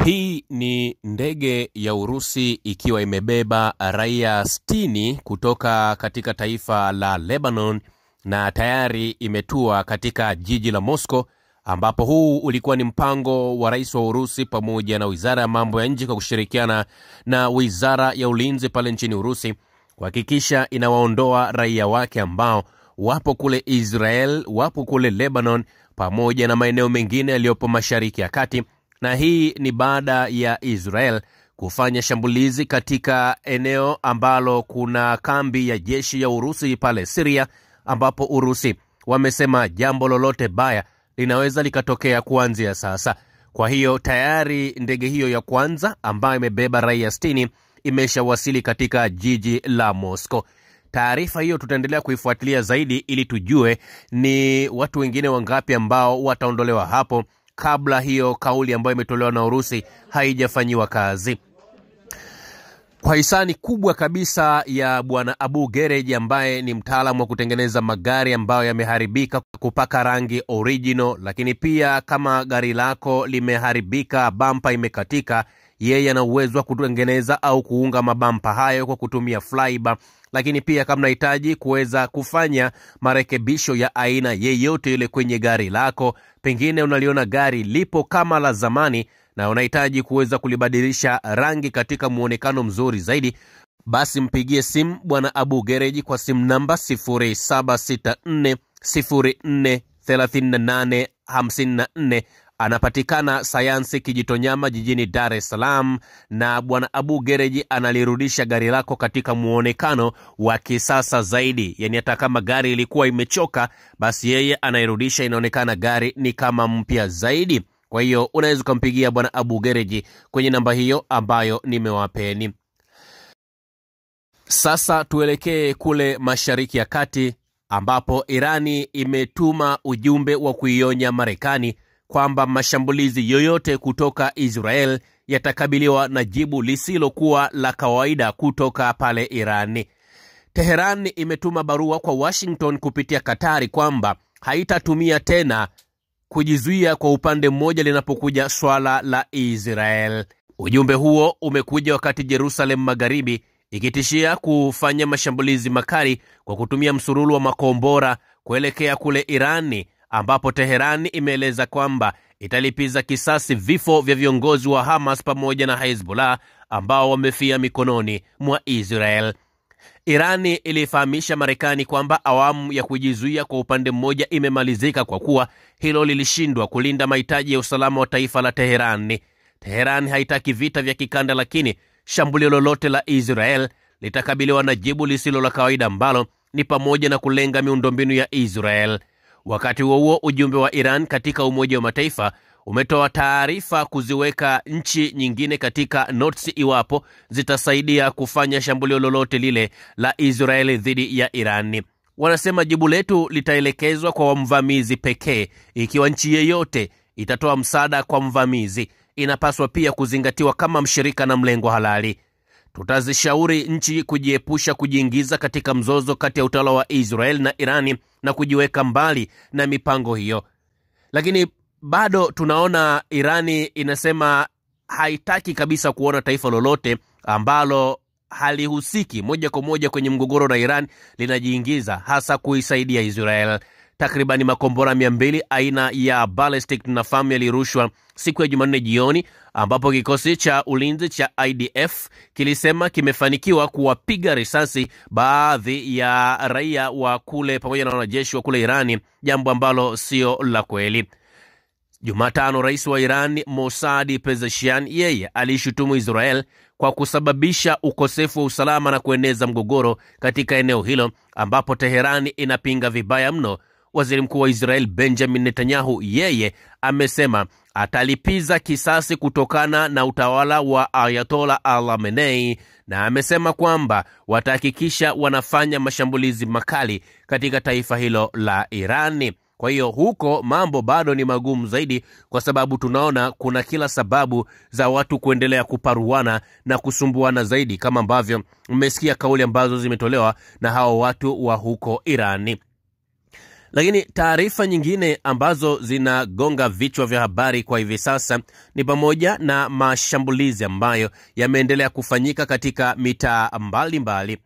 Hii ni ndege ya Urusi ikiwa imebeba raia 60 kutoka katika taifa la Lebanon na tayari imetua katika jiji la Moscow ambapo huu ulikuwa ni mpango wa rais wa Urusi pamoja na wizara ya mambo ya nje kwa kushirikiana na wizara ya ulinzi pale nchini Urusi kuhakikisha inawaondoa raia wake ambao wapo kule Israel, wapo kule Lebanon pamoja na maeneo mengine yaliyopo Mashariki ya Kati, na hii ni baada ya Israel kufanya shambulizi katika eneo ambalo kuna kambi ya jeshi ya Urusi pale Syria, ambapo Urusi wamesema jambo lolote baya linaweza likatokea kuanzia sasa. Kwa hiyo tayari ndege hiyo ya kwanza ambayo imebeba raia 60 imeshawasili katika jiji la Moscow. Taarifa hiyo tutaendelea kuifuatilia zaidi ili tujue ni watu wengine wangapi ambao wataondolewa hapo kabla hiyo kauli ambayo imetolewa na Urusi haijafanyiwa kazi kwa hisani kubwa kabisa ya bwana Abu Gereji ambaye ni mtaalamu wa kutengeneza magari ambayo yameharibika kupaka rangi original, lakini pia kama gari lako limeharibika, bampa imekatika, yeye ana uwezo wa kutengeneza au kuunga mabampa hayo kwa kutumia flybar. Lakini pia kama unahitaji kuweza kufanya marekebisho ya aina yeyote ile kwenye gari lako, pengine unaliona gari lipo kama la zamani na unahitaji kuweza kulibadilisha rangi katika muonekano mzuri zaidi, basi mpigie simu bwana Abu Gereji kwa simu namba 0764043854. Anapatikana Sayansi Kijitonyama jijini Dar es Salaam, na bwana Abu Gereji analirudisha gari lako katika muonekano wa kisasa zaidi. Yani hata kama gari ilikuwa imechoka, basi yeye anairudisha inaonekana gari ni kama mpya zaidi. Kwa hiyo unaweza ukampigia bwana Abu Gereji kwenye namba hiyo ambayo nimewapeni. Sasa tuelekee kule Mashariki ya Kati ambapo Irani imetuma ujumbe wa kuionya Marekani kwamba mashambulizi yoyote kutoka Israel yatakabiliwa na jibu lisilokuwa la kawaida kutoka pale Irani. Teheran imetuma barua kwa Washington kupitia Katari kwamba haitatumia tena kujizuia kwa upande mmoja linapokuja swala la Israel. Ujumbe huo umekuja wakati Jerusalem Magharibi ikitishia kufanya mashambulizi makali kwa kutumia msururu wa makombora kuelekea kule Irani, ambapo Teherani imeeleza kwamba italipiza kisasi vifo vya viongozi wa Hamas pamoja na Hezbollah ambao wamefia mikononi mwa Israel. Irani ilifahamisha Marekani kwamba awamu ya kujizuia kwa upande mmoja imemalizika kwa kuwa hilo lilishindwa kulinda mahitaji ya usalama wa taifa la Teherani. Teherani haitaki vita vya kikanda, lakini shambulio lolote la Israel litakabiliwa na jibu lisilo la kawaida ambalo ni pamoja na kulenga miundombinu ya Israel. Wakati huo huo, ujumbe wa Iran katika Umoja wa Mataifa umetoa taarifa kuziweka nchi nyingine katika notes iwapo zitasaidia kufanya shambulio lolote lile la Israeli dhidi ya Irani. Wanasema jibu letu litaelekezwa kwa mvamizi pekee. Ikiwa nchi yeyote itatoa msaada kwa mvamizi, inapaswa pia kuzingatiwa kama mshirika na mlengo halali. Tutazishauri nchi kujiepusha kujiingiza katika mzozo kati ya utawala wa Israel na Irani na kujiweka mbali na mipango hiyo, lakini bado tunaona Irani inasema haitaki kabisa kuona taifa lolote ambalo halihusiki moja kwa moja kwenye mgogoro na Iran linajiingiza hasa kuisaidia Israel. Takribani makombora mia mbili aina ya ballistic tunafahamu yalirushwa siku ya Jumanne jioni, ambapo kikosi cha ulinzi cha IDF kilisema kimefanikiwa kuwapiga risasi baadhi ya raia wa kule pamoja na wanajeshi wa kule Irani, jambo ambalo sio la kweli. Jumatano, rais wa Iran Mossad Pezeshkian yeye aliishutumu Israel kwa kusababisha ukosefu wa usalama na kueneza mgogoro katika eneo hilo, ambapo Teherani inapinga vibaya mno. Waziri mkuu wa Israel Benjamin Netanyahu yeye amesema atalipiza kisasi kutokana na utawala wa Ayatola Al Khamenei, na amesema kwamba watahakikisha wanafanya mashambulizi makali katika taifa hilo la Irani. Kwa hiyo huko mambo bado ni magumu zaidi, kwa sababu tunaona kuna kila sababu za watu kuendelea kuparuana na kusumbuana zaidi, kama ambavyo mmesikia kauli ambazo zimetolewa na hao watu wa huko Irani. Lakini taarifa nyingine ambazo zinagonga vichwa vya habari kwa hivi sasa ni pamoja na mashambulizi ambayo yameendelea kufanyika katika mitaa mbalimbali.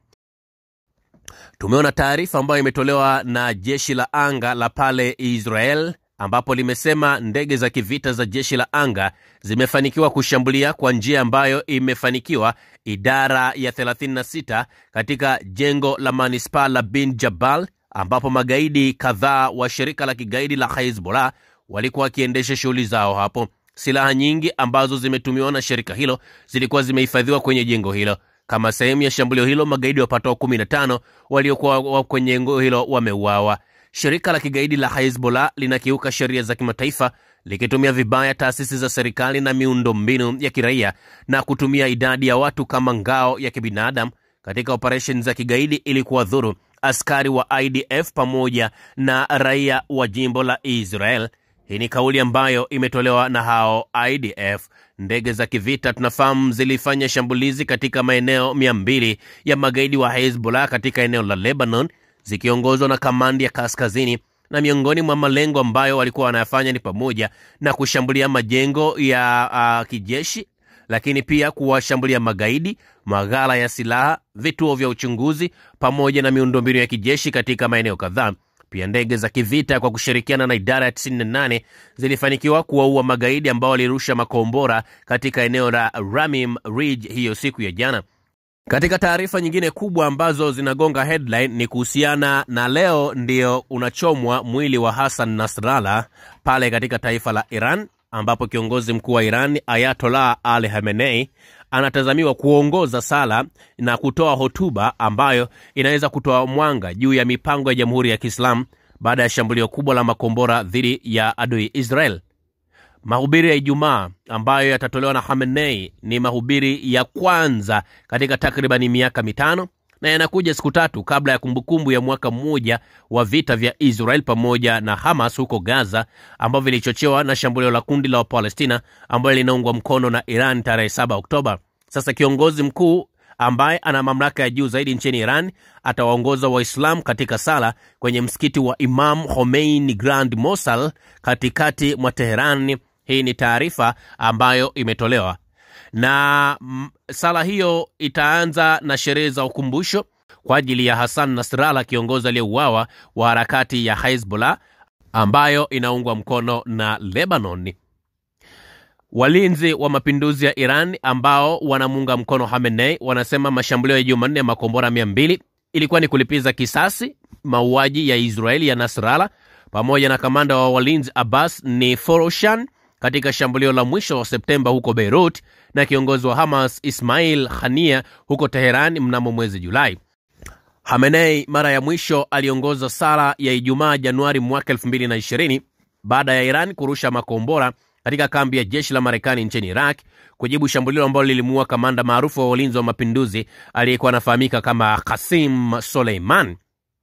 Tumeona taarifa ambayo imetolewa na jeshi la anga la pale Israel ambapo limesema ndege za kivita za jeshi la anga zimefanikiwa kushambulia kwa njia ambayo imefanikiwa idara ya 36 katika jengo la manispaa la Bin Jabal ambapo magaidi kadhaa wa shirika la kigaidi la Hezbollah walikuwa wakiendesha shughuli zao hapo. Silaha nyingi ambazo zimetumiwa na shirika hilo zilikuwa zimehifadhiwa kwenye jengo hilo. Kama sehemu ya shambulio hilo, magaidi wapatao 15 waliokuwa kwenye jengo hilo wameuawa. Shirika la kigaidi la Hezbollah linakiuka sheria za kimataifa likitumia vibaya taasisi za serikali na miundombinu ya kiraia na kutumia idadi ya watu kama ngao ya kibinadamu katika operesheni za kigaidi ili kuwadhuru askari wa IDF pamoja na raia wa jimbo la Israel. Hii ni kauli ambayo imetolewa na hao IDF. Ndege za kivita tunafahamu zilifanya shambulizi katika maeneo mia mbili ya magaidi wa Hezbollah katika eneo la Lebanon zikiongozwa na kamandi ya kaskazini, na miongoni mwa malengo ambayo walikuwa wanayafanya ni pamoja na kushambulia majengo ya uh, kijeshi, lakini pia kuwashambulia magaidi, maghala ya silaha, vituo vya uchunguzi pamoja na miundombinu ya kijeshi katika maeneo kadhaa. Pia ndege za kivita kwa kushirikiana na idara ya 98 zilifanikiwa kuwaua magaidi ambao walirusha makombora katika eneo la Ramim Ridge hiyo siku ya jana. Katika taarifa nyingine kubwa ambazo zinagonga headline ni kuhusiana na leo ndio unachomwa mwili wa Hassan Nasrallah pale katika taifa la Iran, ambapo kiongozi mkuu wa Iran Ayatollah Ali Khamenei anatazamiwa kuongoza sala na kutoa hotuba ambayo inaweza kutoa mwanga juu ya mipango ya Jamhuri ya Kiislamu baada ya shambulio kubwa la makombora dhidi ya adui Israel. Mahubiri ya Ijumaa ambayo yatatolewa na Khamenei ni mahubiri ya kwanza katika takribani miaka mitano na yanakuja siku tatu kabla ya kumbukumbu ya mwaka mmoja wa vita vya Israel pamoja na Hamas huko Gaza ambavyo vilichochewa na shambulio la kundi la Wapalestina ambayo linaungwa mkono na Iran tarehe 7 Oktoba. Sasa kiongozi mkuu ambaye ana mamlaka ya juu zaidi nchini Iran atawaongoza Waislamu katika sala kwenye msikiti wa Imam Khomeini Grand Mosal katikati mwa Teheran. Hii ni taarifa ambayo imetolewa na mm, sala hiyo itaanza na sherehe za ukumbusho kwa ajili ya Hassan Nasrallah, kiongozi aliyeuawa wa harakati ya Hezbollah ambayo inaungwa mkono na Lebanon. Walinzi wa mapinduzi ya Iran ambao wanamuunga mkono Khamenei wanasema mashambulio ya Jumanne ya makombora mia mbili ilikuwa ni kulipiza kisasi mauaji ya Israeli ya Nasrallah pamoja na kamanda wa walinzi Abbas ni Foroshan katika shambulio la mwisho wa Septemba huko Beirut na kiongozi wa Hamas Ismail Hania huko Teheran mnamo mwezi Julai. Hamenei mara ya mwisho aliongoza sala ya Ijumaa Januari mwaka 2020 baada ya Iran kurusha makombora katika kambi ya jeshi la Marekani nchini Iraq kujibu shambulio ambalo lilimuua kamanda maarufu wa walinzi wa mapinduzi aliyekuwa anafahamika kama Qasim Soleiman.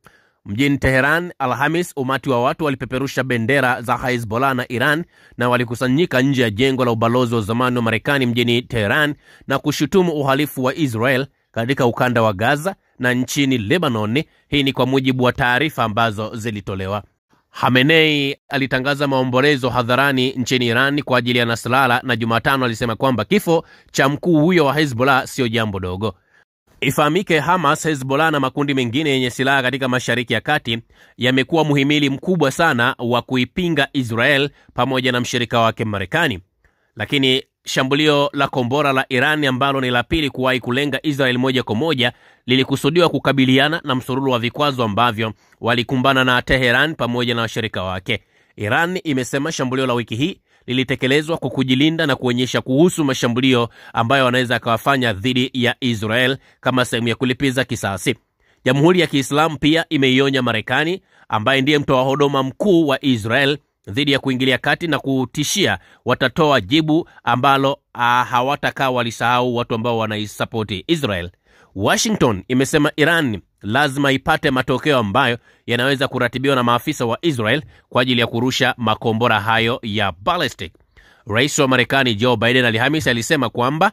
Mjini Teheran Alhamis, umati wa watu walipeperusha bendera za Hezbollah na Iran na walikusanyika nje ya jengo la ubalozi wa zamani wa Marekani mjini Teheran na kushutumu uhalifu wa Israel katika ukanda wa Gaza na nchini Lebanon. Hii ni kwa mujibu wa taarifa ambazo zilitolewa. Hamenei alitangaza maombolezo hadharani nchini Iran kwa ajili ya Nasrallah na Jumatano alisema kwamba kifo cha mkuu huyo wa Hezbollah sio jambo dogo. Ifahamike, Hamas, Hezbollah na makundi mengine yenye silaha katika Mashariki ya Kati yamekuwa muhimili mkubwa sana wa kuipinga Israel pamoja na mshirika wake Marekani, lakini shambulio la kombora la Iran ambalo ni la pili kuwahi kulenga Israel moja kwa moja lilikusudiwa kukabiliana na msururu wa vikwazo ambavyo walikumbana na Teheran pamoja na washirika wake. Iran imesema shambulio la wiki hii lilitekelezwa kwa kujilinda na kuonyesha kuhusu mashambulio ambayo wanaweza akawafanya dhidi ya Israel kama sehemu ya kulipiza kisasi. Jamhuri ya Kiislamu pia imeionya Marekani ambaye ndiye mtoa huduma mkuu wa Israel dhidi ya kuingilia kati na kutishia watatoa jibu ambalo ah, hawatakaa walisahau watu ambao wanaisapoti Israel. Washington imesema Iran lazima ipate matokeo ambayo yanaweza kuratibiwa na maafisa wa Israel kwa ajili ya kurusha makombora hayo ya ballistic. Rais wa Marekani Joe Biden Alhamisi alisema kwamba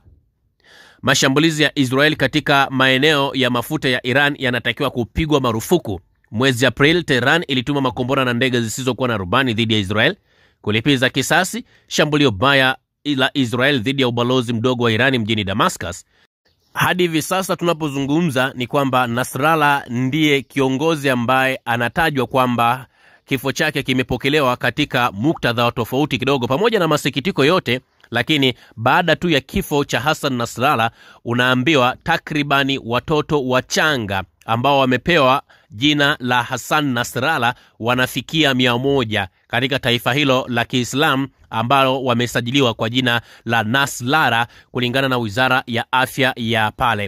mashambulizi ya Israel katika maeneo ya mafuta ya Iran yanatakiwa kupigwa marufuku Mwezi Aprili, Tehran ilituma makombora na ndege zisizokuwa na rubani dhidi ya Israel kulipiza kisasi shambulio baya la Israel dhidi ya ubalozi mdogo wa Irani mjini Damascus. Hadi hivi sasa tunapozungumza ni kwamba Nasrallah ndiye kiongozi ambaye anatajwa kwamba kifo chake kimepokelewa katika muktadha wa tofauti kidogo, pamoja na masikitiko yote lakini baada tu ya kifo cha Hassan Nasrallah unaambiwa takribani watoto wachanga ambao wamepewa jina la Hassan Nasrallah wanafikia mia moja katika taifa hilo la Kiislamu ambalo wamesajiliwa kwa jina la Naslara kulingana na wizara ya afya ya pale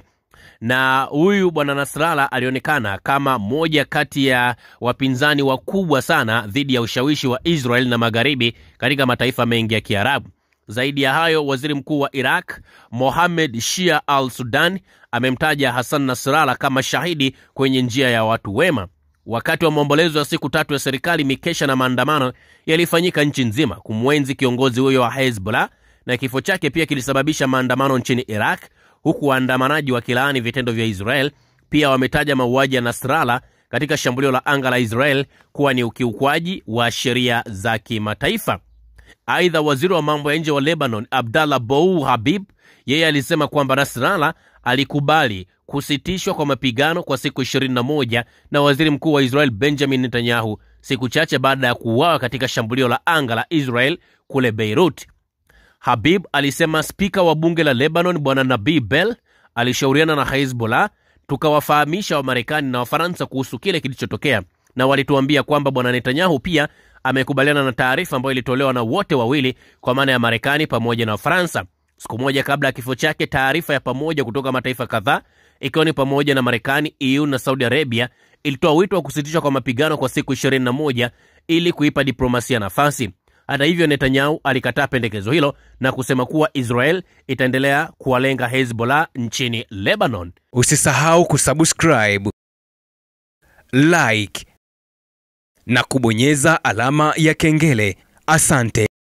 na huyu bwana Nasrallah alionekana kama moja kati ya wapinzani wakubwa sana dhidi ya ushawishi wa Israel na magharibi katika mataifa mengi ya Kiarabu. Zaidi ya hayo, waziri mkuu wa Iraq Mohamed Shia al Sudan amemtaja Hassan Nasrallah kama shahidi kwenye njia ya watu wema. Wakati wa maombolezo ya siku tatu ya serikali, mikesha na maandamano yalifanyika nchi nzima kumwenzi kiongozi huyo wa Hezbollah, na kifo chake pia kilisababisha maandamano nchini Iraq, huku waandamanaji wakilaani vitendo vya Israel. Pia wametaja mauaji ya Nasrallah katika shambulio la anga la Israel kuwa ni ukiukwaji wa sheria za kimataifa. Aidha, waziri wa mambo ya nje wa Lebanon Abdallah Bou Habib yeye alisema kwamba Nasrallah alikubali kusitishwa kwa mapigano kwa siku 21 na waziri mkuu wa Israel Benjamin Netanyahu siku chache baada ya kuuawa katika shambulio la anga la Israel kule Beirut. Habib alisema spika wa bunge la Lebanon bwana Nabi Bell alishauriana na Hezbollah, tukawafahamisha Wamarekani na Wafaransa kuhusu kile kilichotokea, na walituambia kwamba bwana Netanyahu pia amekubaliana na taarifa ambayo ilitolewa na wote wawili kwa maana ya Marekani pamoja na Ufaransa. Siku moja kabla ya kifo chake, taarifa ya pamoja kutoka mataifa kadhaa ikiwa ni pamoja na Marekani, EU na Saudi Arabia ilitoa wito wa kusitishwa kwa mapigano kwa siku 21 ili kuipa diplomasia nafasi. Hata hivyo, Netanyahu alikataa pendekezo hilo na kusema kuwa Israel itaendelea kuwalenga Hezbollah nchini Lebanon. Usisahau kusubscribe, like na kubonyeza alama ya kengele. Asante.